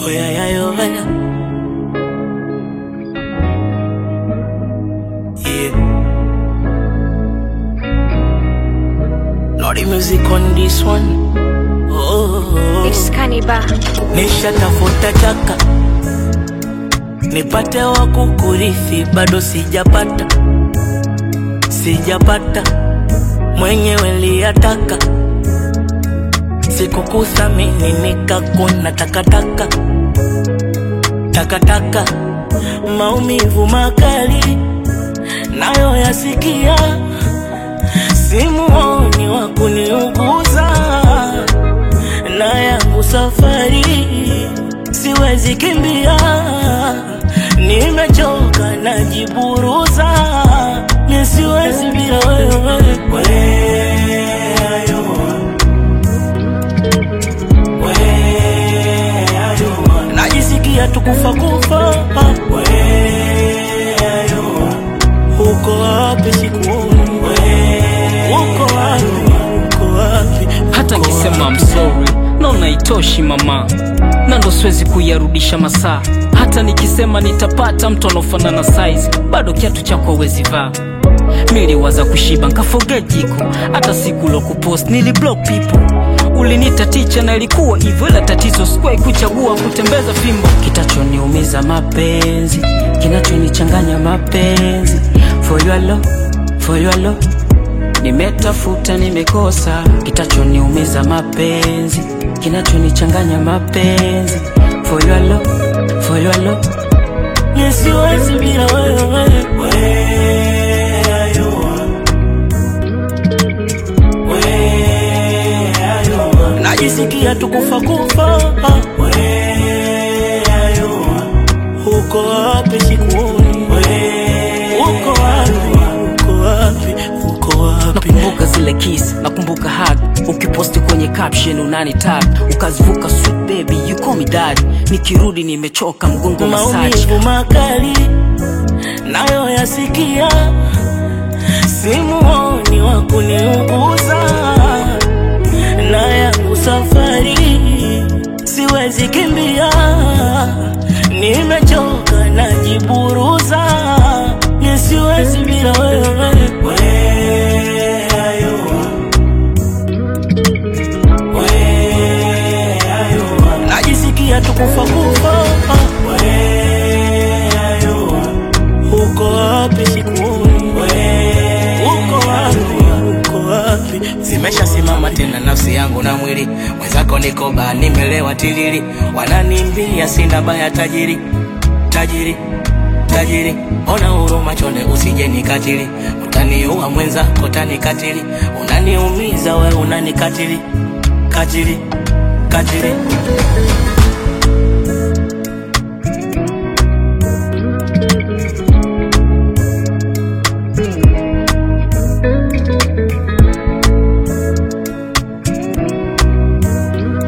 Oh yeah, yeah, yeah, yeah. Yeah. Lordy music on this one. Oh, It's Cannibal. nishatafuta chaka nipate wa kukurithi, bado sijapata, sijapata mwenyewe liyataka, sikukuthamini nikakuna takataka, takataka, maumivu makali nayo yasikia, simuoni wa kuniuguza na yangu safari siwezi kimbia, nimechoka najiburuza, mi siwezi bila wewe. Where are you? Where are you? Najisikia tukufa kufa. Where are you? Uko wapi sikuoni? Uko wapi? Uko wapi? hata Uko nkisema wapi? I'm sorry naona itoshi mama na ndo siwezi kuyarudisha masaa hata nikisema nitapata mtu anaofanana size bado kiatu chako wezi vaa niliwaza kushiba nkaforget jiko hata siku lo kupost niliblock people ulinita ticha na ilikuwa hivyo ila tatizo sikuwahi kuchagua kutembeza fimbo kitachoniumiza mapenzi kinachonichanganya mapenzi for your love, for your love nimetafuta nimekosa kitachoniumiza mapenzi kinachonichanganya mapenzi for your love, for your love. Mi siwezi bila wewe. Where are you? Where are you? Najisikia tukufa kufa. Where are you? Uko wapi sikuoni? Uko wapi? Uko wapi? Uko wapi? nakumbuka zile kiss nakumbuka hug ukiposti kwenye caption unani tag ukazivuka sweet baby you call me dad nikirudi nimechoka mgongo masaji maumivu makali nayo yasikia, simuoni wa kuniuguza, na yangu safari siwezi kimbia, nimechoka najiburuza, mi siwezi bila wewe. Where are you? Where are you? Najisikia tukufa kufa. Where are you? Uko wapi sikuoni? Uko wapi? Uko wapi? Zimeshasimama tena nafsi yangu na mwili mwenzako, niko baa, nimelewa tilili, wananimbia sina baya, tajiri tajiri tajiri, ona huruma chonde, usije nikatili, utaniua mwenzako, tanikatili, unaniumiza we, unanikatili katili katili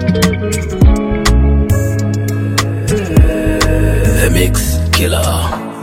The Mix Killer.